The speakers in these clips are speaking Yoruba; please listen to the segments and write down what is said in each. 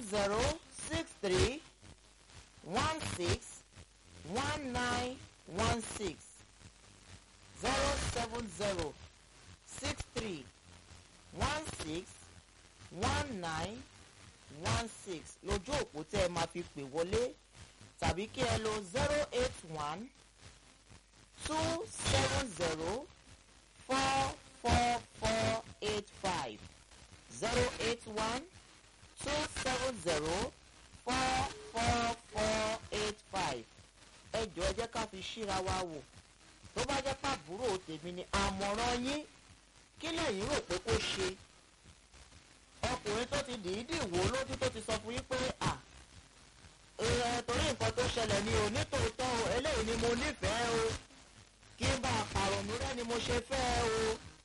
zero six three one six one nine one six zero seven zero six three one six one nine one six lójú òpó tẹ́ ẹ máa fi pè wọlé tàbí kí ẹ lo zero eight one two seven zero four four four eight five zero eight one two seven zero four four four eight five ẹ jọ ẹ jẹ́ ká fi ṣíra wa wò tó bá jẹ́ pàbúrò tèmi ni àmọ̀ràn yín kí lẹ́yìn rò pé kó ṣe ọkùnrin tó ti dìídì wò lójú tó ti sọ fún yín pé à ẹ torí nǹkan tó ṣẹlẹ̀ ní o nítòótọ́ o eléyìí ni mo nífẹ̀ẹ́ o kí n bá àpàrọ̀nù rẹ ni mo ṣe fẹ́ o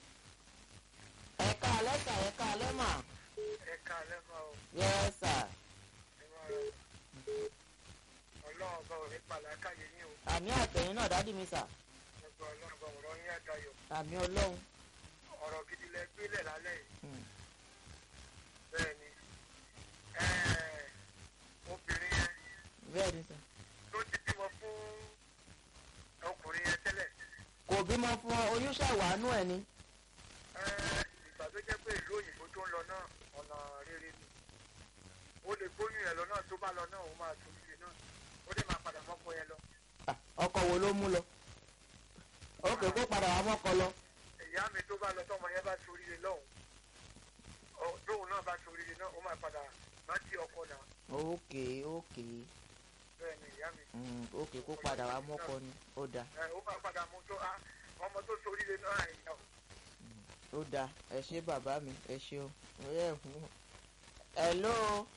ẹ̀ka alẹ́ sà ẹ̀ka alẹ́ mà ẹ̀ka alẹ́ máa ò yẹ sà ẹ máa rẹ̀ ọlọ́run ọba ò ní pàlákàyè yín o àmì àtẹ̀yìn náà dádì mi sà ẹgbẹ́ ọlọ́run ọba ọ̀rọ̀ yín àdayọ̀ àmì ọlọ́run ọ̀rọ̀ gidi lẹ gbélẹ̀ lálẹ́ yìí Hmm. bẹ́ẹ̀ ni ẹ̀ẹ́, obìnrin yẹn bẹ́ẹ̀ ni sà tó ti bímọ fún ọkùnrin yẹn tẹ́lẹ̀ kò bímọ fún ọ oyún ṣàwánú ẹ̀ ni ẹ̀ẹ́, ìgbà tó jẹ́ pé ìlú òyìnbó tó ń lọ náà ọ̀nà rere ni ó lè gbóyún yẹn lọ náà tó bá lọ náà ó máa tún ilé náà ó lè máa padà mọ́kọ yẹn lọ Ah, ọkọ wo ló mú lọ ókè kó padà wá mọ́kọ lọ ìyá mi tó bá lọ tọmọ yẹn bá soríire lọ́hùn ọ tóun náà bá soríire náà ó máa padà rántí ọkọ náà ókè ókè bẹ́ẹ̀ ni ìyá mi Hmm, ókè kó padà wá mọ́kọ ni ó dáa ẹ ó máa padà mú tó ah, ọmọ tó soríire náà ìyá o. ó dáa ẹ ṣé bàbá mi ẹ ṣeun hello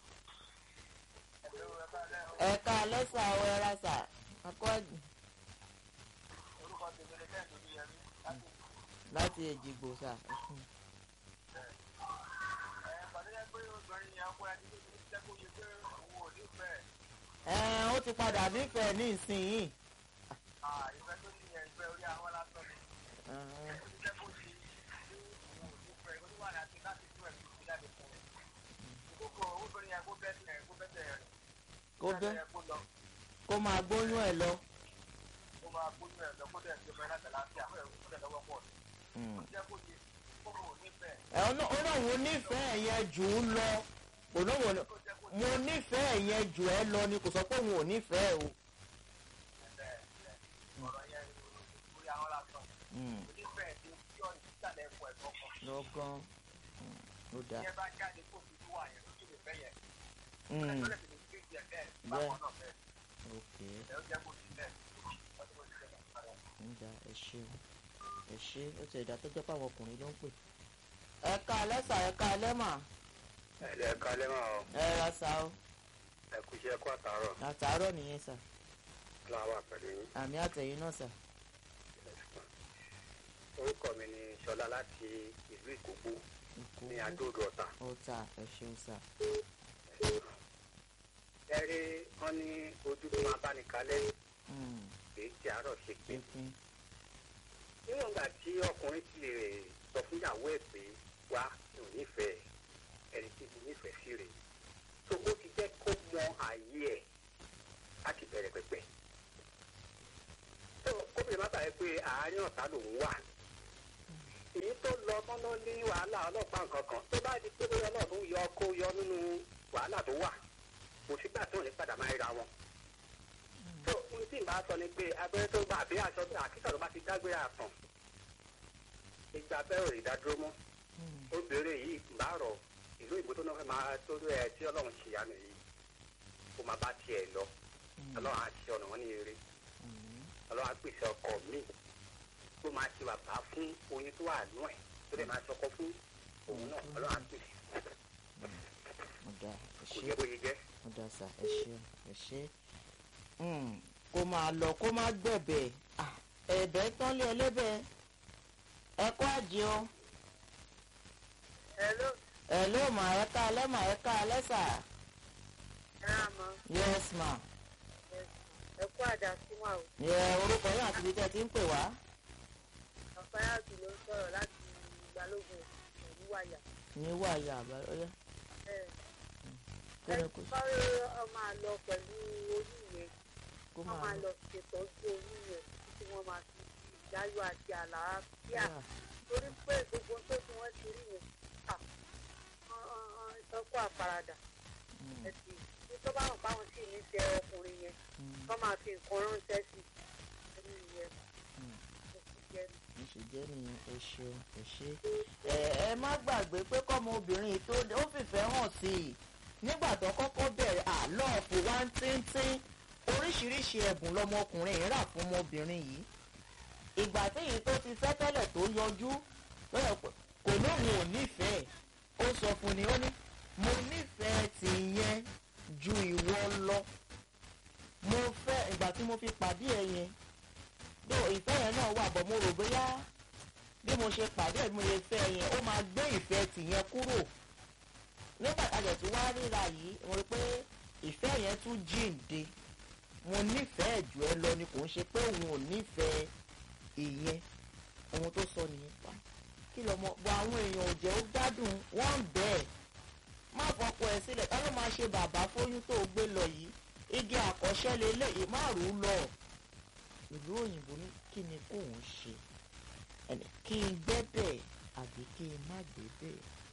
ẹ̀ka lẹ́sà ọ ẹ̀ra sà akọ́ọ̀dù orúkọ tèmi ni kẹ́hìn lórí yẹn mi láti láti èjìgbò sà ẹ pàdé yẹn pé obìnrin yẹn kó ẹni tó ti jẹ́ kó yẹ pé òun ò nífẹ̀ẹ́ ẹ ó ti padà nífẹ̀ẹ́ ní ìsinyìí ah, ìfẹ́ tó ní yẹn ìfẹ́ orí àwọn lásán ni Ẹ̀hẹ́n. ó ti jẹ́ kó ṣe pé òun ò nífẹ̀ẹ́ ó ti wà láti láti tún ẹ̀ fi jáde fún un. ìkókò obìnrin yẹn kó bẹ́ẹ̀ kó bẹ́ẹ̀ rẹ̀ kó bẹ́ kó lọ. kó máa gbóyún ẹ̀ lọ. ó máa gbóyún ẹ̀ lọ kó dẹ̀ ṣe mẹ́rin láti láti àwọn ẹ̀rọ kó dẹ̀ lọ́wọ́ pọ̀ Hmm. jẹ́ kó ṣe kó mọ̀ nífẹ̀ẹ́ ẹ ọ náà ó náà wo nífẹ̀ẹ́ yẹn jù ú lọ kò náà wò kó jẹ́ kó mo nífẹ̀ẹ́ yẹn jù ẹ lọ ni kò sọ pé òun ò nífẹ̀ẹ́ o. ṣe ọ̀rọ̀ yẹn orí àwọn lásán Hmm. onífẹ̀ẹ́ tí tí ọ̀rọ̀ ìsàlẹ̀ ẹ̀kọ́ ẹ̀ kọ̀ọ̀kan lọ́gán Hmm. ó dáa. yẹn bá jáde kó fi wà yẹn lójú lè fẹ́ yẹn Hmm. ẹ̀tọ́lẹ̀ fi lè fi jẹ bẹ́ẹ̀ báwọn náà bẹ́ẹ̀ ok ẹ̀ ó jẹ́ kó ṣe bẹ́ẹ̀ ọdún kó ṣe bẹ́ẹ̀ ń da ẹ ṣe ẹ ṣe ó ti ẹ̀dá tó jẹ́ pé àwọn ọkùnrin ló ń pè. ẹ̀ka alẹ́sà ẹ̀ka alẹ́mà ẹ̀lẹ́ kalẹ́ máa ọ ẹ ra sa o ẹ̀kú iṣẹ́ kó àtàárọ̀ àtàárọ̀ nìyẹn sà láwà pẹ̀lú yín àmì àtẹ̀yìn náà sà. orúkọ mi ni Ṣọlá láti ìlú Ìkòkò Ìkó ní Adó-Odò Ọ̀tà ó ta ẹ ṣeun sà. ẹ rí wọn ní ojú tó máa bá ní kalẹ̀ Hmm. èyí tí àárọ̀ ṣe pé pínpín níwọ̀n ìgbà tí ọkùnrin ti lè sọ fún ìyàwó ẹ̀ pé wá mi ò nífẹ̀ẹ́ ẹni tí mo nífẹ̀ẹ́ sí rèé tó ó ti jẹ́ kó mọ ààyè ẹ̀ láti bẹ̀rẹ̀ pẹ̀pẹ̀. tó kóbìnrin má bàa pé àárín ọ̀tá lòún wà èyí tó lọ mọ́nà ní wàhálà ọlọ́pàá nǹkan kan tó bá di pé bóyá ọlọ́run yọ kó yọ nínú wàhálà tó wà kò sígbà tó ní padà máa ríra wọn tó ohun tí ìbá sọ ni pé abẹ́rẹ́ tó gbà àbí aṣọ àkíkà tó bá ti dágbére àtàn ìgbà abẹ́rẹ́ ò lè dá dúró mọ́ Hmm. obìnrin yìí bá rọ̀ ìlú ìbò tó náà fẹ́ máa tó ẹ tí ọlọ́run ṣìyanu yìí kó máa bá tiẹ̀ lọ ọlọ́run á ṣe ọ̀nà wọn ní eré Hmm. ọlọ́run á pèsè ọkọ míì tó máa ṣe bàbá fún oyún tó wà nú ẹ̀ tó lè máa ṣọkọ fún òun náà ọlọ́run á pèsè ó da ẹ kò ṣe yẹ bóyá jẹ́ ó da sà ẹ ṣe ẹ ṣe. Hmm. kó máa lọ kó má gbẹ̀bẹ̀ Ah, ẹ̀bẹ̀ tán lé ẹlẹ́bẹ̀ ẹ kó àjẹ o. Hello, ẹ ló mà ẹ ká alẹ́ mà ẹ ká alẹ́ sà. ẹ á mọ yes ma. ẹ kú àdá sí wa o. yẹ orúkọ yín àti ibi tẹ́ ẹ ti ń pè wá. Àfáyàtì ló ń sọ̀rọ̀ láti Balógun ìlú Wàyà. ní wàyà àbáyọ. Ẹ tó yẹ kó sáré ọmọ àlọ pẹ̀lú oyún yẹn kó wọ́n máa máa lọ. lọ ṣètọ́jú oyún yẹn títí wọ́n máa fi ìdáyọ̀ àti àlàáfíà Ah, torí pé gbogbo tó tí wọ́n ti rí yẹn à, wọ́n- wọ́n- wọ́n ìtọ́kọ̀ àfaradà mm, ẹ̀sìn ní tó bá wọn báwọn sì ní tẹ ọkùnrin yẹn mm, wọ́n máa fi nǹkan ránṣẹ́ sí ẹni yẹn mm. kò sì jẹ́ bó ṣe jẹ́ nìyẹn ẹ ṣeun ẹ ṣe. ẹ ẹ má gbàgbé pé kọ́mọ obìnrin yìí tó ó fìfẹ́ hàn sí i nígbà tó kọ́kọ́ bẹ̀rẹ̀ àlọ́ọ̀fù wá ń tíntín oríṣiríṣi ẹ̀bùn lọmọkùnrin yìí rà fún ọmọbìnrin yìí ìgbà tí èyí tó ti fẹ́ tẹ́lẹ̀ tó yọjú lọ́yọ̀ pé kò lóun ò nífẹ̀ẹ́ ó sọ fún ni ó ní mo nífẹ̀ẹ́ tìyẹn ju ìwọ lọ mo fẹ́ ìgbà tí mo fi pàdé ẹ yẹn bí ìfẹ́ yẹn náà wà bọ̀ mo rò bóyá bí mo ṣe pàdé ẹ̀ bí mo ṣe fẹ́ yẹn ó máa gbé ìfẹ́ tìyẹn kúrò nígbà tájẹ̀ tí wàá ríra yìí mo rí pé ìfẹ́ yẹn tún jíǹde mo nífẹ̀ẹ́ jù ẹ lọ ni kò ń ṣe pé òun ò nífẹ̀ẹ́ ìyẹn ohun tó sọ nìyẹn pa kí lọmọ bọ àwọn èèyàn ò jẹ́ ó gbádùn wọ́n ń bẹ́ẹ̀ má fọkọ ẹ sílẹ̀ ká ló máa ṣe bàbá fóyún tó gbé lọ yìí igi àkọ́ṣẹ́ lélẹ́yìí má rù ú lọ ìlú òyìnbó ní kí ni kóun ṣe ẹnì kí n gbẹ́ bẹ́ẹ̀ àbí kí n má gbé bẹ́ẹ̀